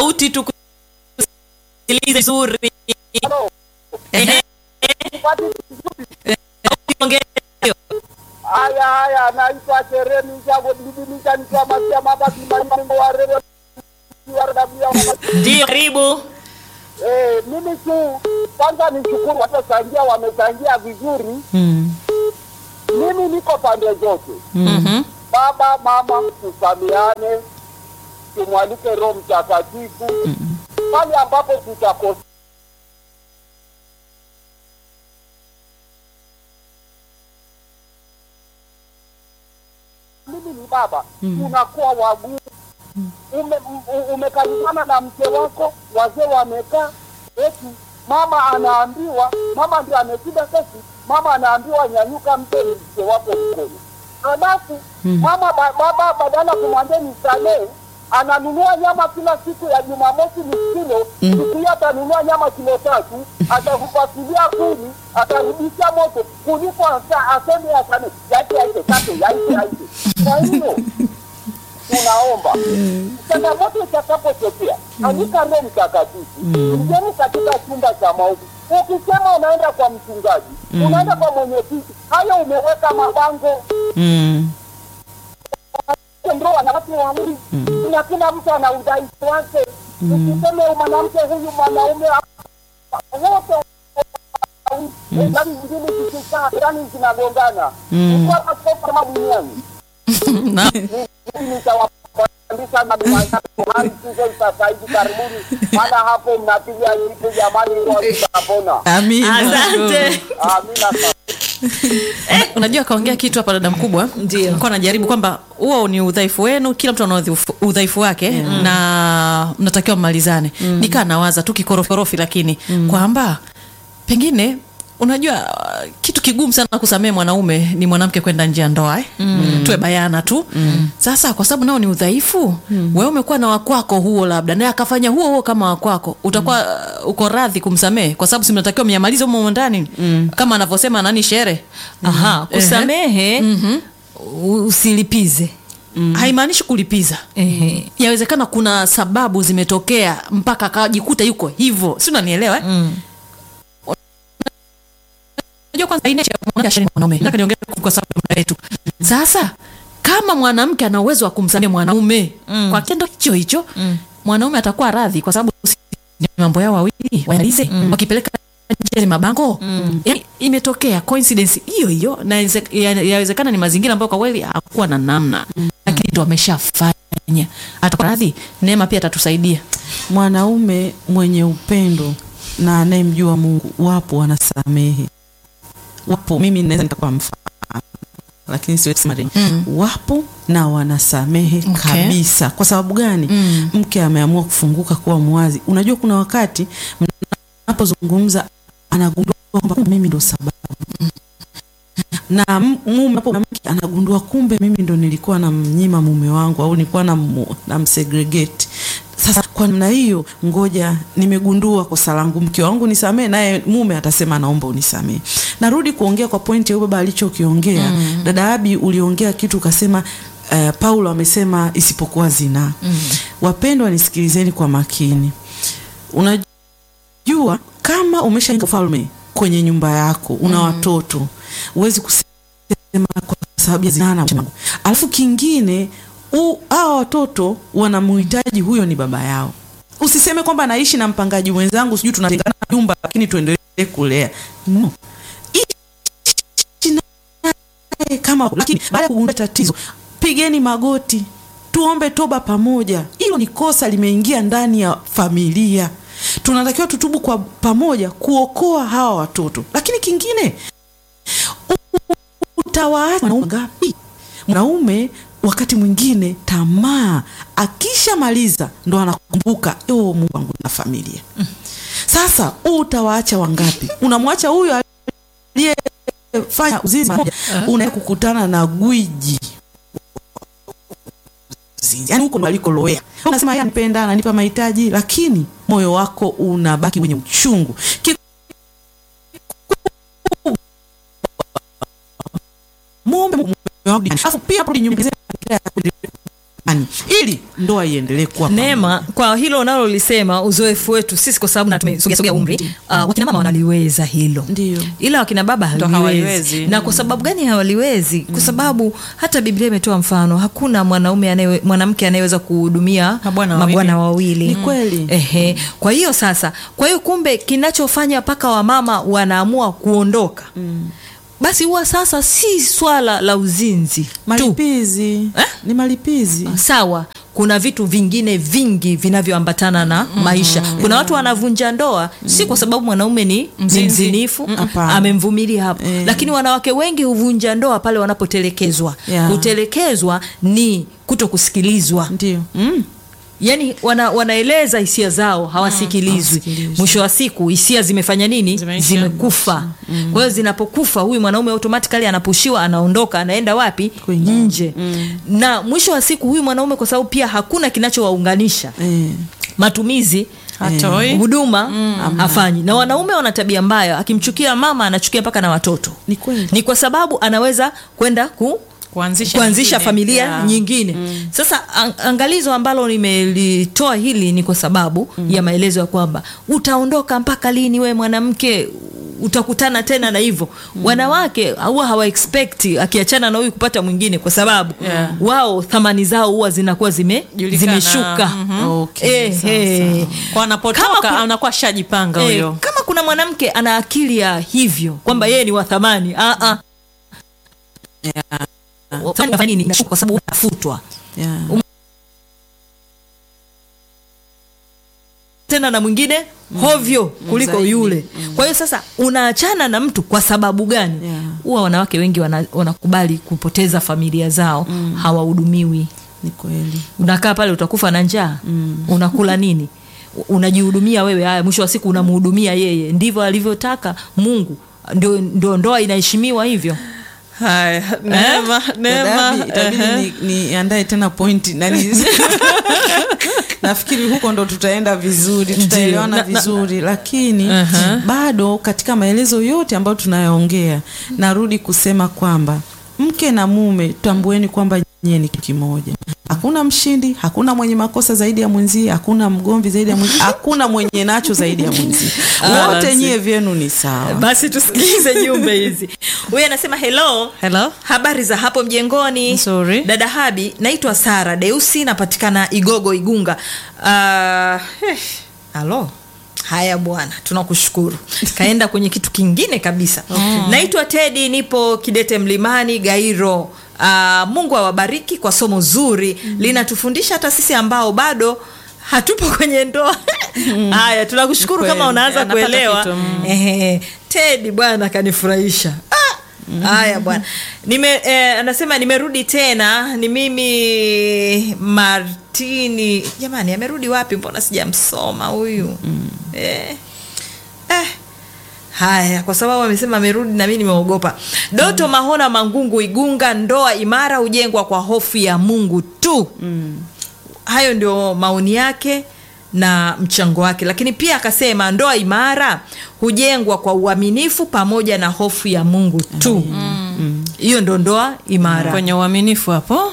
sauti tukusikilize vizuri. Ehe, ongea. Haya haya, naitwa Jeremi Njabo Bibilisha nikiwa Masia Mabasi Malimbo wa Rewe Ndio, karibu. Eh, mimi tu kwanza nishukuru watochangia, wamechangia vizuri. Mimi niko pande zote, Mhm. baba mama, tusamiane, tumwalike Roho Mtakatifu pale ambapo tutakosa mimi ni baba, unakuwa wagumu. Ume, u- umekaribana na mke wako, wazee wamekaa, eti mama anaambiwa, mama ndio ameshinda kesi, mama anaambiwa nyanyuka, mpe mke wako mkono. Halafu mama ba, baba badala kumwambia nisamehe, ananunua nyama kila siku ya Jumamosi ni kilo, siku hiyo atanunua nyama kilo tatu, atakupasilia kuni, atarudisha moto kuliko asa- aseme asame yaite yaite tatu yaite yaite. Kwa hiyo tunaomba changamoto itakapotokea, andika Roho Mtakatifu, ingieni katika chumba cha maombi. Ukisema unaenda kwa mchungaji, unaenda kwa mwenyekiti, hayo umeweka mabango ndio wanawake wawili na kila mtu ana udhaifu wake. Usiseme mwanamke huyu mwanaume wote yani ngine zikikaa yani zinagongana kwa askofu kama duniani Na- mimi nitawapandisha na mahali tuzo sasa hivi karibuni, maana hapo mnapiga jipu jamani, roho itapona. Amina. Asante. Amina sana. Unajua kaongea kitu hapa dada mkubwa, Ndio. nilikuwa najaribu kwamba huo ni udhaifu wenu, kila mtu ana udhaifu- udhaifu wake na mnatakiwa mmalizane. Nikaa nawaza tu kikoroforofi, lakini kwamba pengine unajua uh, kitu kigumu sana kusamehe mwanaume ni mwanamke kwenda nje ya ndoa eh? tuwe bayana tu sasa kwa sababu nao ni udhaifu wewe umekuwa na wakwako huo labda naye akafanya huo huo kama wakwako utakuwa uh, uko radhi kumsamehe kwa sababu si mnatakiwa mnyamalize humo ndani kama anavyosema nani shere Aha, kusamehe u- usilipize. haimaanishi kulipiza Ehe. yawezekana kuna sababu zimetokea mpaka akajikuta yuko hivyo si unanielewa eh? Mm. Unajua kwanza aina ya mwanamke ashari mwanaume. Nataka niongee kwa sababu ya muda wetu. Sasa kama mwanamke ana uwezo wa kumsamehe mwanaume kwa kitendo hicho hicho mwanaume atakuwa radhi kwa sababu si ni mambo yao wawili wayalize wakipeleka nje mabango yani, imetokea coincidence hiyo hiyo na inse- ya- yawezekana ni mazingira ambayo kwa kweli hakuwa na namna lakini ndo ameshafanya atakuwa radhi neema pia atatusaidia mwanaume mwenye upendo na anayemjua Mungu wapo wanasamehe, wapo. Mimi naweza nitakuwa mfano, lakini siwezi kusema tena. Wapo na wanasamehe Okay. kabisa. Kwa sababu gani? Mke ameamua kufunguka kuwa mwazi. Unajua, kuna wakati mnapozungumza anagundua kwamba kumbe mimi ndo sababu na m- mume hapo mwanamke anagundua kumbe mimi ndo nilikuwa namnyima mume wangu au nilikuwa nam- namsegregate. Sasa kwa namna hiyo, ngoja nimegundua kosa langu, mke wangu nisamee, naye mume atasema naomba unisamee. Narudi kuongea kwa pointi ya huyo baba alichokiongea. Dada Abi, uliongea kitu ukasema uh, Paulo amesema isipokuwa zinaa. Wapendwa, nisikilizeni kwa makini. Unajua kama umeshaingia ufalme kwenye nyumba yako, una watoto, huwezi kusema kwa sababu ya zinaa na mwanangu. Alafu kingine u- hawa watoto wanamhitaji huyo ni baba yao. Usiseme kwamba naishi na mpangaji mwenzangu, sijui tunatengana nyumba, lakini tuendelee kulea. No. Ishi naye kama lakini baada ya kugundua tatizo, pigeni magoti, tuombe toba pamoja. Hilo ni kosa limeingia ndani ya familia. Tunatakiwa tutubu kwa pamoja kuokoa hawa watoto. Lakini kingine utawaacha wanaume ngapi? Mwanaume wakati mwingine tamaa, akishamaliza ndo anakumbuka oh, Mungu wangu na familia. Sasa huu utawaacha wangapi? Unamwacha huyo aliyefanya uzinzi mara moja, unaenda kukutana na gwiji yani huko ndo alikoloea. Unasema yeye anipenda, ananipa mahitaji, lakini moyo wako unabaki wenye uchungu. Ki- muombe Mungu wako duniani. Alafu pia hapo nyumbani mm. ili ndoa iendelee kuwa Neema, kwa hilo unalolisema, uzoefu wetu sisi, kwa sababu na tumesogeasogea umri, uh, wakina mama wanaliweza hilo, Ndio. ila wakina baba Ndo hawaliwezi. hawaliwezi. Na kwa sababu gani hawaliwezi? Kwa sababu hata Biblia imetoa mfano, hakuna mwanaume anaye mwanamke anayeweza kuhudumia Mabwana wawili. mabwana wawili. Ni kweli. Ehe. Kwa hiyo sasa, kwa hiyo kumbe kinachofanya mpaka wamama wanaamua kuondoka basi huwa sasa si swala la uzinzi tu malipizi Eh? ni malipizi sawa kuna vitu vingine vingi vinavyoambatana na maisha kuna watu wanavunja ndoa si kwa sababu mwanaume ni ni Mzinzi. mzinifu Hapana. amemvumilia hapo Eh. lakini wanawake wengi huvunja ndoa pale wanapotelekezwa Yeah. kutelekezwa ni kuto kusikilizwa ndio mm. yani wana, wanaeleza hisia zao hawasikilizwi hawasikilizwi. mwisho wa siku hisia zimefanya nini Zimeisha. zimekufa kwa hiyo zinapokufa huyu mwanaume automatically anapushiwa anaondoka anaenda wapi Kwingine. nje na mwisho wa siku huyu mwanaume kwa sababu pia hakuna kinachowaunganisha eh. matumizi Hatoi. huduma hafanyi na wanaume wana tabia mbaya akimchukia mama anachukia mpaka na watoto ni kweli ni kwa sababu anaweza kwenda ku Kuanzisha kuanzisha nyingine. familia Yeah. nyingine sasa ang, angalizo ambalo nimelitoa hili ni kwa sababu ya maelezo ya kwamba utaondoka mpaka lini we mwanamke utakutana tena na hivyo wanawake huwa hawa expect akiachana na huyu kupata mwingine kwa sababu Yeah. wao thamani zao huwa zinakuwa zime, Julikana. zimeshuka Mhm. Okay, Eh, sawa, eh. kwa anapotoka Kama ku- anakuwa shajipanga Eh, huyo kama kuna mwanamke ana akili ya hivyo kwamba yeye ni wa thamani ah, ah. Thamani inafanya nini? Inashuka kwa sababu unafutwa yeah. tena na mwingine hovyo kuliko Zaidi. yule kwa hiyo sasa unaachana na mtu kwa sababu gani Yeah. huwa wanawake wengi wana, wanakubali kupoteza familia zao hawahudumiwi ni kweli unakaa pale utakufa na njaa unakula nini U- unajihudumia wewe haya mwisho wa siku unamhudumia yeye ndivyo alivyotaka mungu ndio, ndio ndoa inaheshimiwa hivyo haya neema neema Dadabi, itabidi ehe. ni- niandae tena pointi nani nafikiri huko ndo tutaenda vizuri tutaelewana Na- na- vizuri lakini Aha. bado katika maelezo yote ambayo tunayaongea narudi kusema kwamba mke na mume tambueni kwamba nyie ni kitu kimoja hakuna mshindi hakuna mwenye makosa zaidi ya mwenzie hakuna mgomvi zaidi ya mwenzie hakuna mwenye nacho zaidi ya mwenzie Ah, wote basi. nyie vyenu ni sawa basi tusikilize jumbe hizi huyu anasema hello Hello. habari za hapo mjengoni Nzuri. dada habi naitwa sara deusi napatikana igogo igunga uh, eh, halo haya bwana tunakushukuru kaenda kwenye kitu kingine kabisa okay. naitwa tedi nipo kidete mlimani gairo uh, mungu awabariki kwa somo zuri linatufundisha hata sisi ambao bado hatupo kwenye ndoa haya tunakushukuru Kweli. kama unaanza Anapata kuelewa kitu, mm. Ehe, tedi bwana kanifurahisha Ah! haya bwana nime eh, anasema nimerudi tena ni mimi martini jamani amerudi wapi mbona sijamsoma huyu eh. Eh. haya kwa sababu amesema amerudi na mimi nimeogopa doto mahona mangungu igunga ndoa imara hujengwa kwa hofu ya mungu tu hayo ndio maoni yake na mchango wake lakini pia akasema ndoa imara hujengwa kwa uaminifu pamoja na hofu ya mungu tu hiyo ndo ndoa imara kwenye uaminifu hapo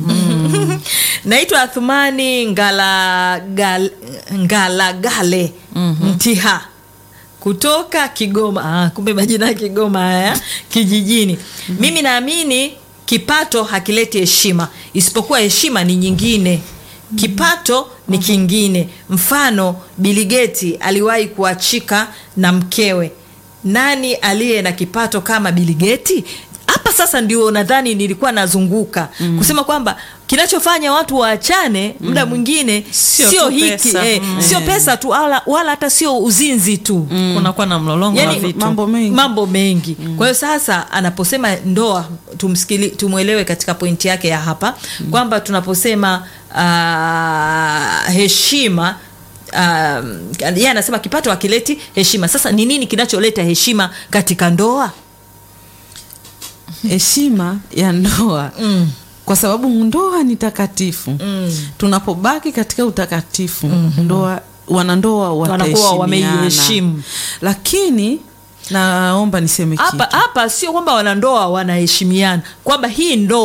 naitwa athumani ngalagale ngala ngala mtiha kutoka kigoma ah, kumbe majina ya kigoma haya kijijini mimi naamini kipato hakileti heshima isipokuwa heshima ni nyingine kipato ni kingine mfano biligeti aliwahi kuachika na mkewe nani aliye na kipato kama biligeti hapa sasa ndio nadhani nilikuwa nazunguka mm. kusema kwamba kinachofanya watu waachane muda mwingine Sio sio tu hiki pesa. eh, Mm. sio pesa tu wala, wala hata sio uzinzi tu kunakuwa na mlolongo wa Yani, vitu mambo mengi mambo mengi kwa hiyo sasa anaposema ndoa tumsikili tumwelewe katika pointi yake ya hapa kwamba tunaposema uh, heshima um, yeye anasema kipato akileti heshima sasa ni nini kinacholeta heshima katika ndoa heshima ya ndoa mm. kwa sababu ndoa ni takatifu Mm. tunapobaki katika utakatifu ndoa wanandoa Wanakuwa wataheshimiana. wameiheshimu. lakini naomba niseme hapa kitu hapa sio kwamba wanandoa wanaheshimiana kwamba hii ndoa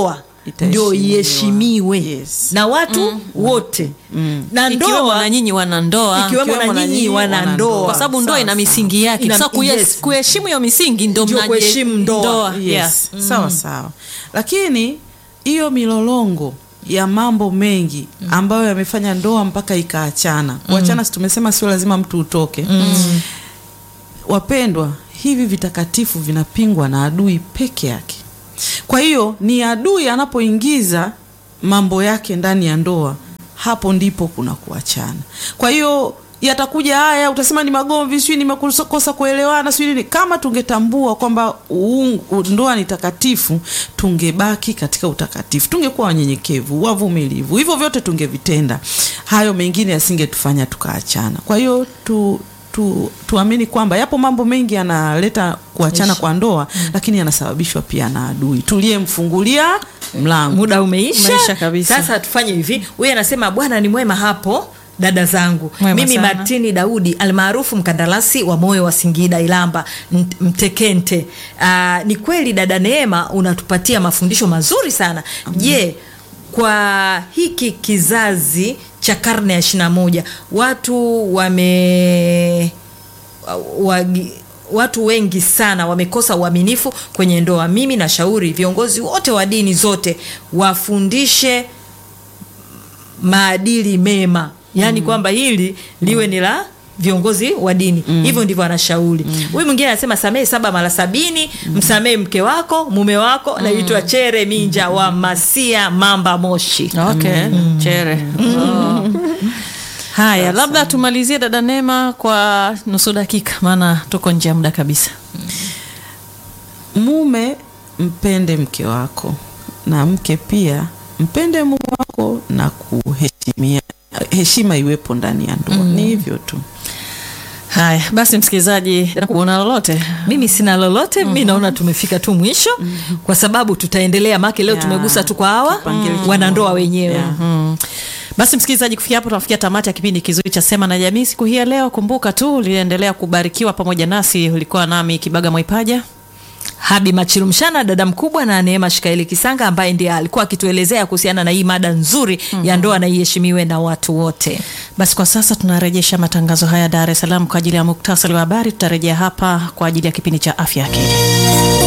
ndio Itaheshimiwa. iheshimiwe Yes. na watu wote na ikiwemo ndoa na nyinyi wanandoa ikiwemo ikiwemo na na nyinyi nyinyi wanandoa kwa sababu ndoa Sawa, ina sawa. misingi yake Ina- sasa kuyes- yes. kuheshimu hiyo misingi ndo Ndio mnaje- kuheshimu ndoa. Yeah. yes. sawa sawa lakini hiyo milolongo ya mambo mengi ambayo yamefanya ndoa mpaka ikaachana kuachana si tumesema sio lazima mtu utoke wapendwa hivi vitakatifu vinapingwa na adui peke yake kwa hiyo ni adui anapoingiza mambo yake ndani ya ndoa hapo ndipo kuna kuachana kwa hiyo yatakuja haya utasema ni magomvi sijui nimekosa kuelewana sijui nini kama tungetambua kwamba uungu- ndoa ni takatifu tungebaki katika utakatifu tungekuwa wanyenyekevu wavumilivu hivyo vyote tungevitenda hayo mengine yasingetufanya tukaachana kwa hiyo tu tu, tuamini kwamba yapo mambo mengi yanaleta kuachana kwa ndoa lakini yanasababishwa pia na adui tuliyemfungulia mlango muda umeisha, Umeisha kabisa. sasa tufanye hivi huyu anasema bwana ni mwema hapo dada zangu Mwema mimi sana. martini daudi almaarufu mkandarasi wa moyo wa singida ilamba Mt- mtekente Aa, ni kweli dada neema unatupatia mafundisho mazuri sana je kwa hiki kizazi cha karne ya ishirina moja watu wame wagi, watu wengi sana wamekosa uaminifu kwenye ndoa mimi nashauri viongozi wote wa dini zote wafundishe maadili mema yaani kwamba hili liwe ni la viongozi wa dini hivyo ndivyo anashauri huyu mwingine anasema samehe saba mara sabini msamehe mke wako mume wako naitwa chere minja wa masia mamba moshi okay chere Oh. haya labda tumalizie dada nema kwa nusu dakika maana tuko nje ya muda kabisa mume mpende mke wako na mke pia mpende mume wako na kuheshimia heshima iwepo ndani ya ndoa ni hivyo tu haya basi msikilizaji una lolote mimi sina lolote mi naona tumefika tu mwisho kwa sababu tutaendelea make leo Ya, tumegusa tu kwa hawa kipengele wanandoa wenyewe Ya. Mm. basi msikilizaji kufikia hapo tunafikia tamati ya kipindi kizuri cha sema na jamii siku hii ya leo kumbuka tu uliendelea kubarikiwa pamoja nasi ulikuwa nami kibaga mwaipaja habi machilumshana dada mkubwa na neema shikaeli kisanga ambaye ndiye alikuwa akituelezea kuhusiana na hii mada nzuri ya ndoa na iheshimiwe na watu wote basi kwa sasa tunarejesha matangazo haya dar es salaam kwa ajili ya muktasari wa habari tutarejea hapa kwa ajili ya kipindi cha afya akili